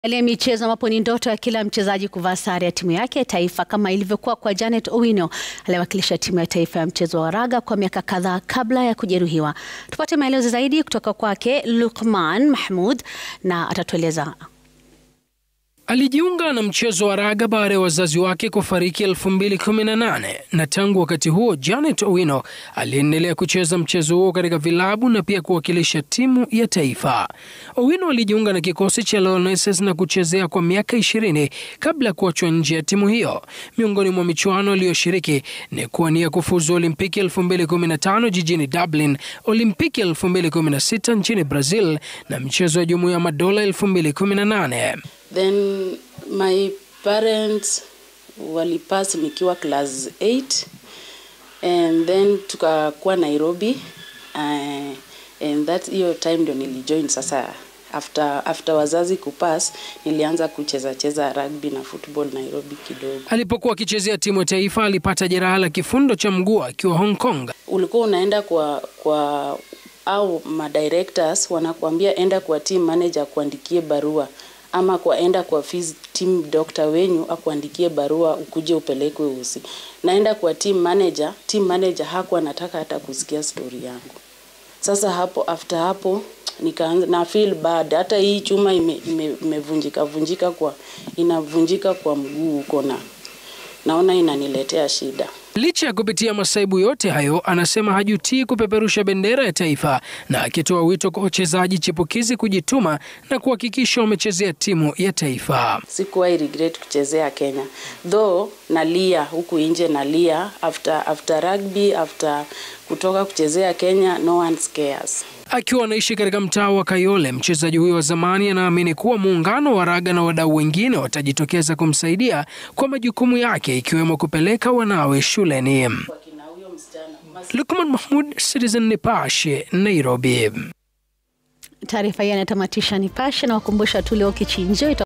Ile michezo ambapo ni ndoto ya kila mchezaji kuvaa sare ya timu yake ya taifa kama ilivyokuwa kwa Janet Owino aliyewakilisha timu ya taifa ya mchezo wa raga kwa miaka kadhaa kabla ya kujeruhiwa. Tupate maelezo zaidi kutoka kwake Luqman Mahmud na atatueleza. Alijiunga na mchezo wa raga baada ya wazazi wake kufariki 2018 na tangu wakati huo Janet Owino aliendelea kucheza mchezo huo katika vilabu na pia kuwakilisha timu ya taifa. Owino alijiunga na kikosi cha Lionesses na kuchezea kwa miaka 20 kabla ya kuachwa nje ya timu hiyo. Miongoni mwa michuano aliyoshiriki ni kuwania kufuzu Olimpiki 2015 jijini Dublin, Olimpiki 2016 nchini Brazil na mchezo wa Jumuiya ya Madola 2018. Then my parents walipass nikiwa class 8 and then tukakuwa Nairobi uh, and that hiyo time ndio nilijoin sasa after, after wazazi kupass nilianza kucheza cheza rugby na football Nairobi kidogo. Alipokuwa akichezea timu ya taifa alipata jeraha la kifundo cha mguu akiwa Hong Kong. Ulikuwa unaenda kwa kwa au madirectors wanakuambia enda kwa team manager kuandikie barua ama kwaenda kwa phys team doctor wenyu akuandikie barua ukuje upelekwe usi. Naenda kwa team manager, team manager hakuwa anataka hata kusikia story yangu. Sasa hapo after hapo nikaanza na feel bad, hata hii chuma imevunjika ime, ime vunjika kwa inavunjika kwa mguu huko na naona inaniletea shida. Licha ya kupitia masaibu yote hayo, anasema hajutii kupeperusha bendera ya taifa, na akitoa wito kwa wachezaji chipukizi kujituma na kuhakikisha wamechezea timu ya taifa. Sikuwahi regret kuchezea Kenya, though nalia huku nje, nalia after, after rugby, after kutoka kuchezea Kenya, no one cares. Akiwa anaishi katika mtaa wa Kayole, mchezaji huyo wa zamani anaamini kuwa muungano wa raga na wadau wengine watajitokeza kumsaidia kwa majukumu yake ikiwemo kupeleka wanawe shuleni. Lukman Mahmud, Citizen Nipashe, Nairobi. Taarifa hii inatamatisha Nipashe na wakumbusha tu leo kichinjio